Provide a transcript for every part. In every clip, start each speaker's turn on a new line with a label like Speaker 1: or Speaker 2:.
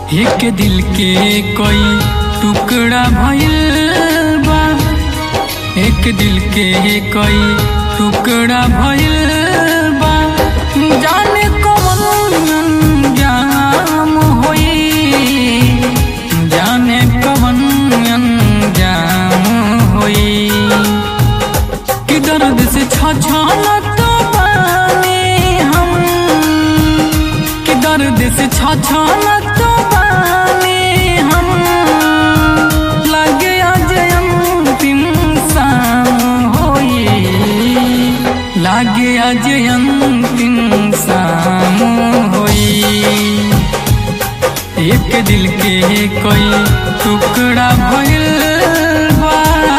Speaker 1: एक दिल के कोई टुकड़ा भइल बा एक दिल के कोई टुकड़ा भइल बा जाने कौन अंजाम होई जाने कौन अंजाम होई कि दर्द से छछलत बानी हम कि दर्द से छछलत बानी हम लगे आज अंतिम शाम होई लागे आज अंतिम शाम होई एक दिल के कोई टुकड़ा भइल बा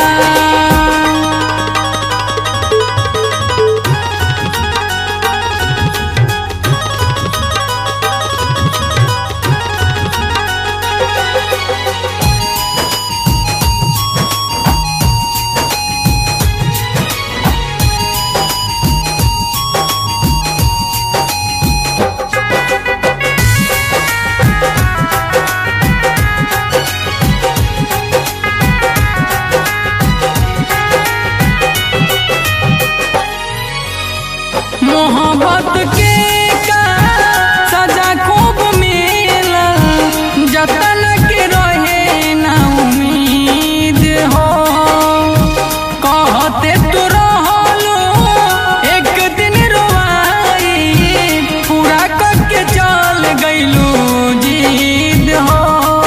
Speaker 1: मोहब्बत के का सजा खूब मिलल जतन के रहे ना उम्मीद हो कहते तू रहलो एक दिन रोवाई पूरा करके चल गइलू जीद हो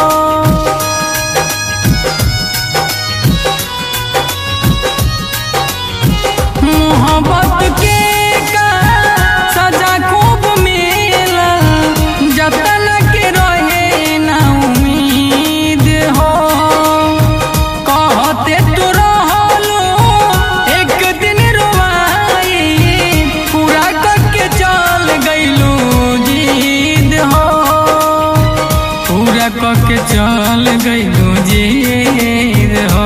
Speaker 1: मोहब्बत के का सजा खूब मिलल जतन के रहे ना उम्मीद हो कहते तू रहलो एक दिन रोवाई पूरा करके चल गइलू जीद हो पूरा करके चल गइलू जीद हो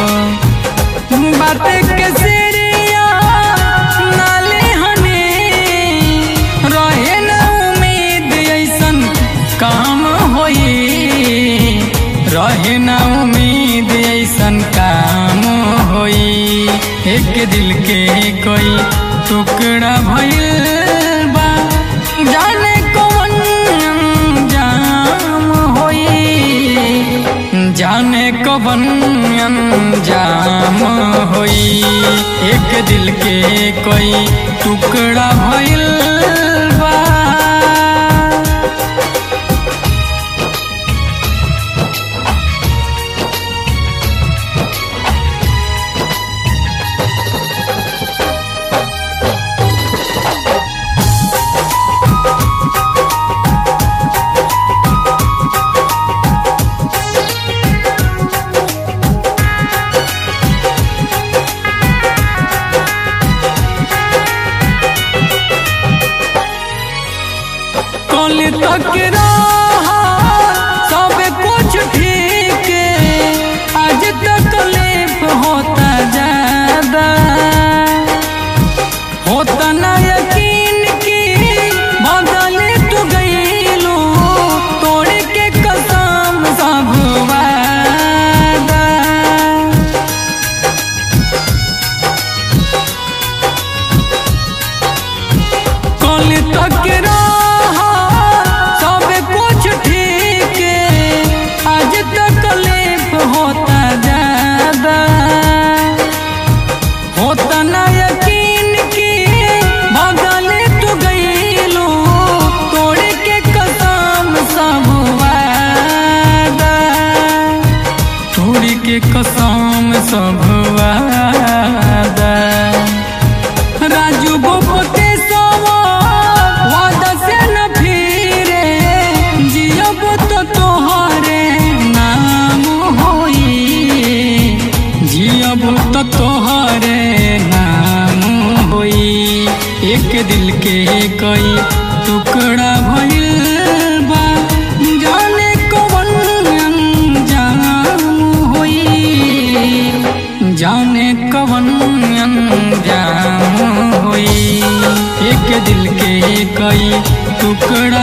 Speaker 1: बात के सिरिया नाले हने रहे न उम्मीद ऐसन काम होई रहे न उम्मीद ऐसन काम होई एक दिल के कोई टुकड़ा भइल बा जाने कौन अंजाम होई जाने कवन अंजाम होई एक दिल के कोई टुकड़ा भइल बा कल तक रहा सब कुछ ठीक आज तकलीफ होता ज्यादा होता ना यकीन की बदल तू गईलू तोड़ के कसम सब वादा कल तक रहा सब कुछ ठीक आज तकलीफ होता ज्यादा होता ना यकीन की बदल तू गईलू तोड़ के कसम सब वादा तोड़ के कसम सब वादा राजू गोपते सवा वादा से न फिरे जियब तो तोहरे नाम होई जियब तो तोहरे नाम होई एक दिल के कई टुकड़ा भइल बा जाने कौन अंजाम होई जाने कवन अंजाम होई एक दिल के कई टुकड़ा